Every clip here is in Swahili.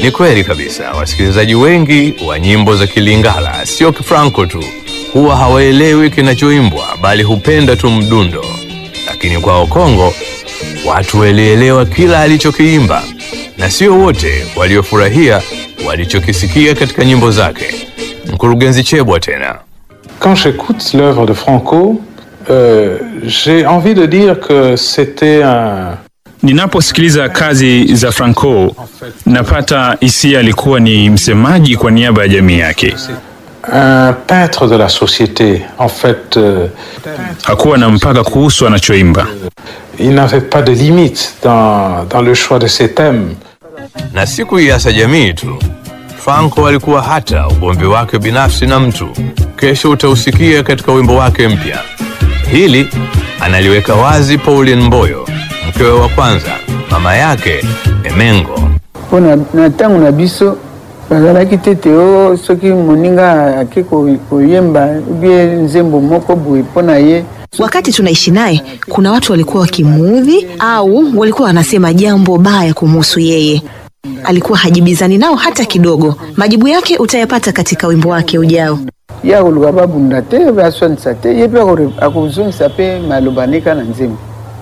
Ni kweli kabisa, wasikilizaji wengi wa nyimbo za Kilingala, sio Franco tu, huwa hawaelewi kinachoimbwa, bali hupenda tu mdundo. Lakini kwao Kongo, watu walielewa kila alichokiimba, na sio wote waliofurahia walichokisikia katika nyimbo zake. Mkurugenzi Chebwa tena. Quand j'écoute l'œuvre de Franco, euh, j'ai envie de dire que c'était un, Ninaposikiliza kazi za Franco napata hisia alikuwa ni msemaji kwa niaba ya jamii yake. un peintre de la société. En fait, euh, Hakuwa na mpaka kuhusu anachoimba. il n'avait pas de limite dans, dans le choix de ses thèmes. na si kuiasa jamii tu. Franco alikuwa hata ugomvi wake binafsi na mtu, kesho utausikia katika wimbo wake mpya. Hili analiweka wazi Pauline Mboyo, mkewe wa kwanza, mama yake Emengo. mpo na, na ntango na biso bazalaki tete o soki moninga ake ko- koyemba ubie nzembo moko boye mpo na ye Wakati tunaishi naye, kuna watu walikuwa wakimuudhi au walikuwa wanasema jambo baya kumuhusu yeye. Alikuwa hajibizani nao hata kidogo. Majibu yake utayapata katika wimbo wake ujao. ye akoluka babunda te pe aswanisa te ye mpe akore- akozongisa mpe maloba nika na nzembo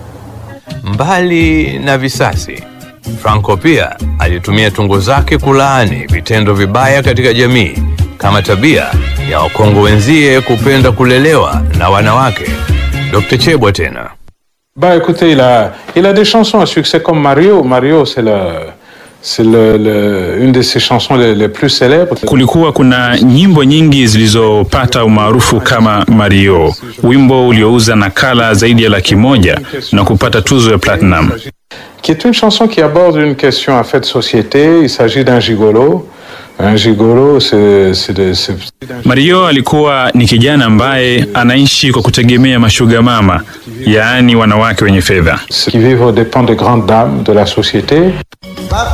Mbali na visasi, Franco pia alitumia tungo zake kulaani vitendo vibaya katika jamii kama tabia ya Wakongo wenzie kupenda kulelewa na wanawake. Dr. Chebwa tena. Bah écoutez, il a, il a des chansons à succès comme Mario. Mario, c'est le, c'est le, le- une de ses chansons les, les plus célèbres. Kulikuwa kuna nyimbo nyingi zilizopata umaarufu kama Mario, wimbo uliouza nakala zaidi ya laki moja na kupata tuzo ya platinum. Qui est une chanson qui aborde une question en fait de société. Il s'agit d'un gigolo. Un gigolo, c'est, c'est, de- c'est, Mario alikuwa ni kijana ambaye anaishi kwa kutegemea mashuga mama, yaani wanawake wenye fedha. c'est qui vivent aux dépens des grandes dames de la société.